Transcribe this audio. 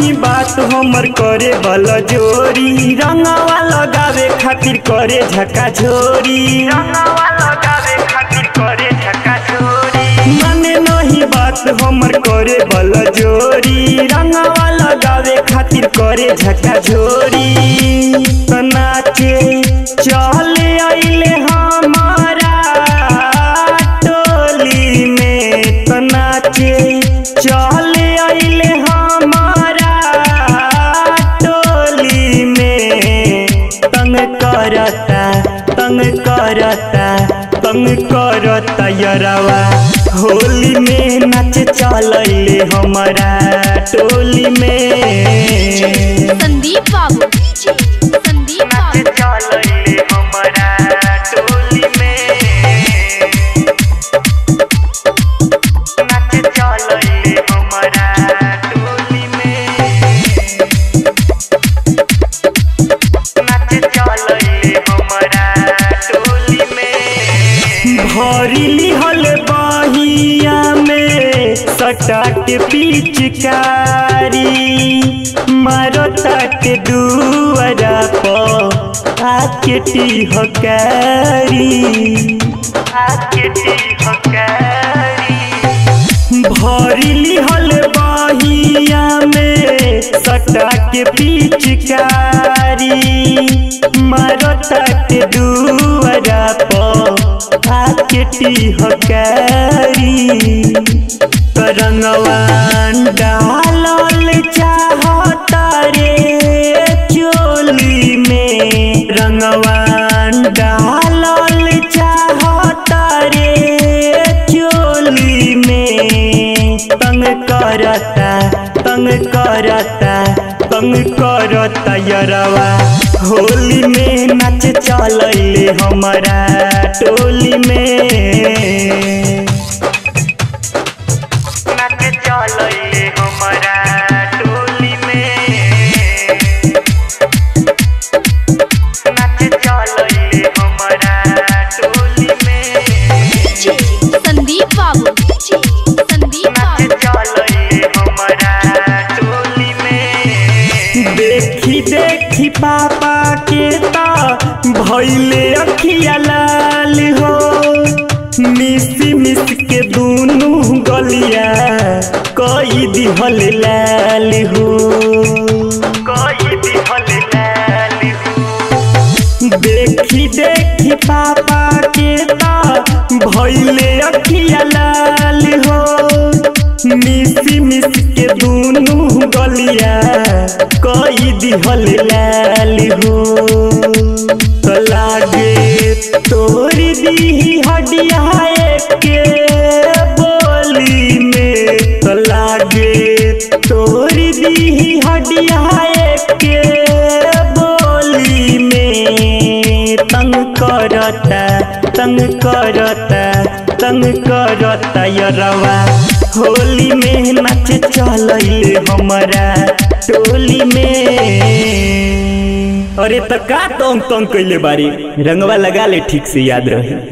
नहीं बात हमर करे बल जोरी रंगवा लगावे खातिर करे झका झोरी रंगवा लगावे खातिर करे झका झोरी माने नहीं बात हमर करे बल जोरी रंगवा लगावे खातिर करे झका झोरी त नाचे चले आइले हमारा टोली में त नाचे चले आइले हमारा टोली में तंग करता तंग करता तंग करता यरवा होली में नाच चलैले हमारा टोली में संदीप बाबू संदीप बाबू चलैले हमारा टोली में नाच चलैले हमारा टोली में नाच चलैले हमारा टोली में भरी लिहल बहिया में सटाट पिचकारी मारो तट दुआरा पर आके टिहकारी आके टिहकारी भरी लिहल बहिया में सटा के पिचकारी मारो तट दुआरा पर आके टिहकारी तरंगवान डालल चाहता रे चोली में रंगवान डालल चाहता रे चोली में तंग करता तंग करता तंग करता यरवा होली में नाच चलैले हमारा टोली में नाच चलैले हमारा टोली में नाच चलैले हमारा टोली में संदीप बाबू संदीप बाबू चलैले हमारा टोली में देखी देखी पापा के ता भैले अखिया लाल हो मिस मिस के दूनू गलिया कई दिहल लाल हो कई दिहल लाल हो देखी देखी पापा के ता भैले अखिया लाल हो मिस मिस के दूनू गलिया कई दिहल लाल हो तो लागे तोरी दी हडिया के बोली में तो लागे तोरी दी हडिया के बोली में तंग करता तंग करता तंग करता यरवा होली में नाच चलैले हमारा टोली में अरे त का तंग तंग कैले बारी रंगवा लगा ले ठीक से याद रहे